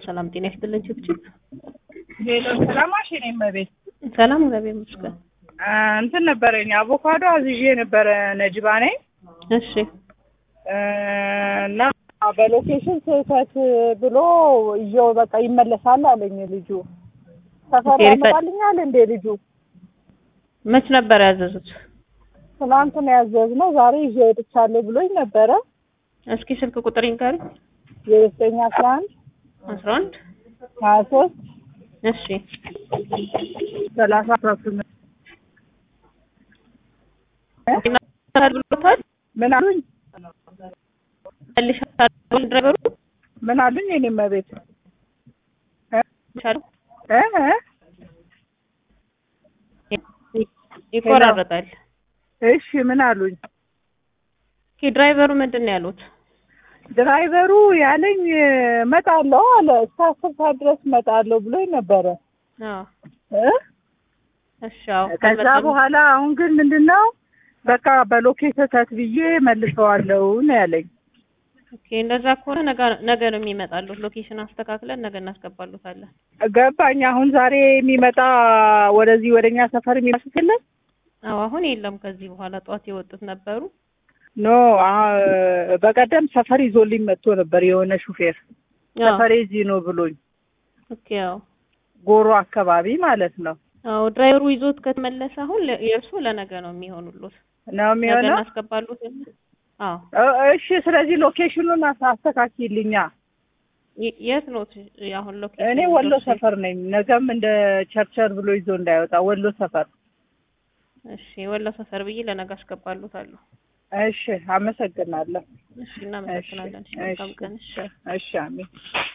ሰላም ጤና ይስጥልን። ችብችብ ሄሎ ሰላማሽ እኔ እመቤት ሰላም እግዚአብሔር ይመስገን። እንትን ነበረኝ አቮካዶ አዝዤ ነበረ ነጅባ ነኝ እሺ እና በሎኬሽን ስህተት ብሎ ይዤው በቃ ይመለሳል አለኝ ልጁ። ሰፈር ኦኬ፣ ሪፈ- ያመጣልኛል እንዴ ልጁ? መች ነበር ያዘዙት? ትናንት ነው ያዘዝነው ዛሬ ይዤ ወጥቻለሁ ብሎኝ ነበረ። እስኪ ስልክ ቁጥር ይንገሪ። የዘጠኝ አስራ አንድ አስራ አንድ ሀያ ሶስት እሺ ሰላሳ አስራ ስምንት ይመጣል ብሎታል። ምን አሉኝ? መልሻል ድራይቨሩ ምን አሉኝ? እኔ እመቤት ይቻላል እ እ ይቆራረጣል። እሺ ምን አሉኝ? ኦኬ ድራይቨሩ ምንድን ነው ያሉት? ድራይቨሩ ያለኝ እመጣለሁ አለ። እስከ አስር ሰዓት ድረስ እመጣለሁ ብሎኝ ነበረ አዎ እ እሺ አዎ ከዛ ካልመጣም- በኋላ አሁን ግን ምንድን ነው በቃ በሎኬት ስህተት ብዬ መልሰዋለሁ ነው ያለኝ። ኦኬ እንደዛ ከሆነ ነገ ነገ ነው የሚመጣሉት። ሎኬሽን አስተካክለን ነገ እናስገባሉታለን። ገባኝ። አሁን ዛሬ የሚመጣ ወደዚህ ወደኛ ሰፈር የሚመስል የለም? አዎ አሁን የለም። ከዚህ በኋላ ጠዋት የወጡት ነበሩ። ኖ አ- በቀደም ሰፈር ይዞልኝ መጥቶ ነበር የሆነ ሹፌር አዎ ሰፈሬ እዚህ ነው ብሎኝ ኦኬ አዎ ጎሮ አካባቢ ማለት ነው አዎ ድራይቨሩ ይዞት ከተመለሰ አሁን ለ- የእርሱ ለነገ ነው የሚሆኑሉት። ነው ነገ የሚሆነው። እናስገባሉት። አዎ እ- እሺ፣ ስለዚህ ሎኬሽኑን አስ- አስተካክልኛ። የ- የት ነው አሁን ሎኬሽን? እኔ ወሎ ሰፈር ነኝ። ነገም እንደ ቸርቸር ብሎ ይዞ እንዳይወጣ ወሎ ሰፈር። እሺ ወሎ ሰፈር ብዬ ለነገ አስገባሉታለሁ። እሺ፣ አመሰግናለሁ። እሺ እናመሰግናለን። እሺ መልካም ቀን። እሺ እሺ፣ አሜን።